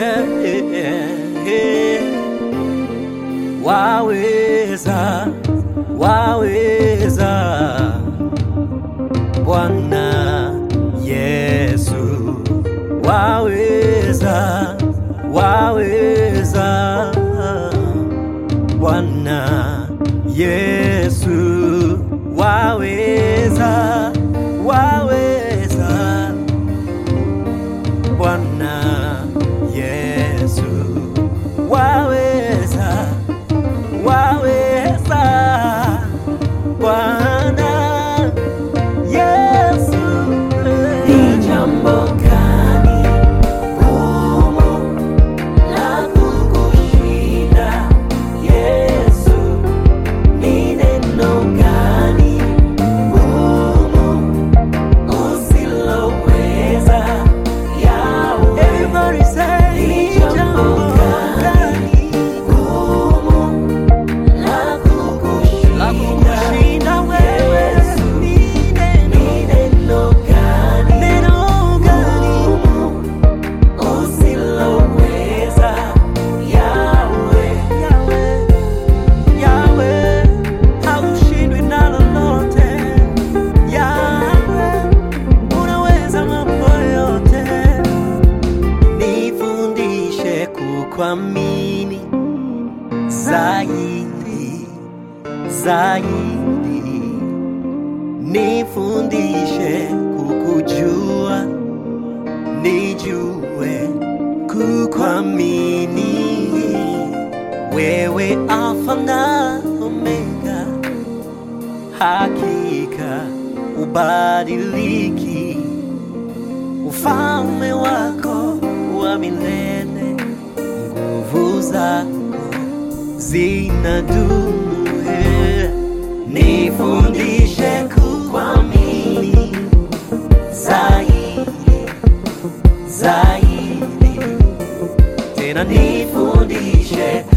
waweza, waweza Bwana Yesu, waweza, waweza Bwana Yesu, waweza, waweza Bwana Yesu, waweza, waweza Bwana Yesu. Ni jambo gani gumu la kukushinda Yesu? Ni neno gani gumu usiloweza Yahweh? Everybody say, Ni ni jambo jambo gani gumu la la kukushinda kukushinda wewe? Yesu? Ni neno, Ni neno gani neno gani? gumu usiloweza Yahweh? Yahweh, Yahweh, haushindwi na lolote. Yahweh, unaweza mambo yote. Nifundishe kukuamini zaidi, zaidi. Nifundishe kukujua, nijue kukuamini wewe Alfa na Omega, hakika ubadiliki, ufalme wako wa milele, nguvu zako zinadumu. eh. Nifundishe kukuamini zaidi, zaidi tena nifundishe